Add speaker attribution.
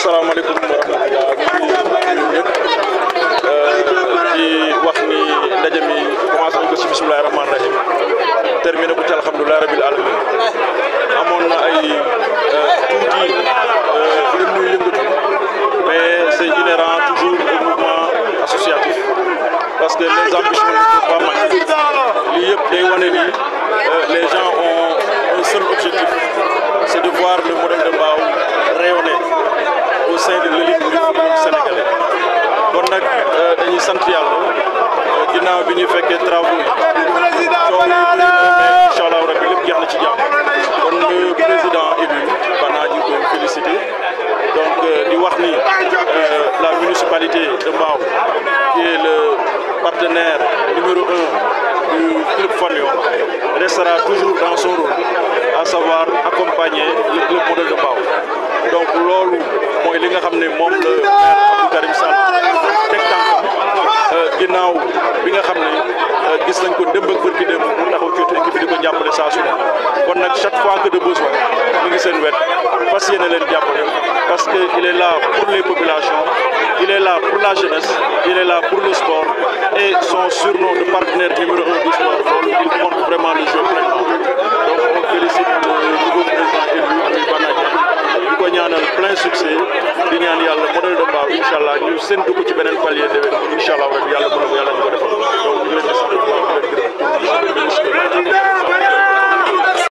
Speaker 1: asalaamaaleykum wa rahmatulah ñëpp di wax ni ndaje mi commencé nañ ko si bisimilah rahmaani rahim terminé ko ci alhamdulilah rabil alamin amoon na ay tuuti gën muy yëngatu mais c' est inhérent toujours au mouvement associatif parce que les ambitions ne peuvent pas manquer lii yëpp day wane ni les gens ont un seul objectif c' est de voir le modèle de Mbao rayonner au sein de l'élite du football sénégalais kon nag dañuy sant yàlla ginnaaw bi ñuy fekkee travaux yi coow yi bëri na mais incha allah rabbi lépp jeex na ci jàmm kon le président élu Bana ñu koy félicité donc di wax ni la municipalité de Mbao qui est le partenaire numéro un du club Fanion restera toujours dans son rôle à savoir accompagner le club modèle de Mbao donc loolu mooy li nga xam ne moom la maire Abdou Karim Sall teg tànkam ginnaaw bi nga xam ne gis nañ ko démb ak bërki démb mu taxaw ci équipe bi di ko jàppale saa su ne kon nag chaque fois que de besoin mu ngi seen wet fas yéene leen jàppale parce que il est là pour les populations il est là pour la jeunesse il est là pour le sport et son surnom de partenaire numéro un du sport loolu il compte vraiment le jeu pleinement donc on félicite le nouveau président élu muy Bana Diagne di ko ñaanal plein succès di ñaan yàlla modèle de Mbao incha allah ñu séntu ko ci beneen palier déwén incha allah rek yàlla mën na ko yàlla ñu ko defal donc ñu leen di sant bu baax di leen gërëm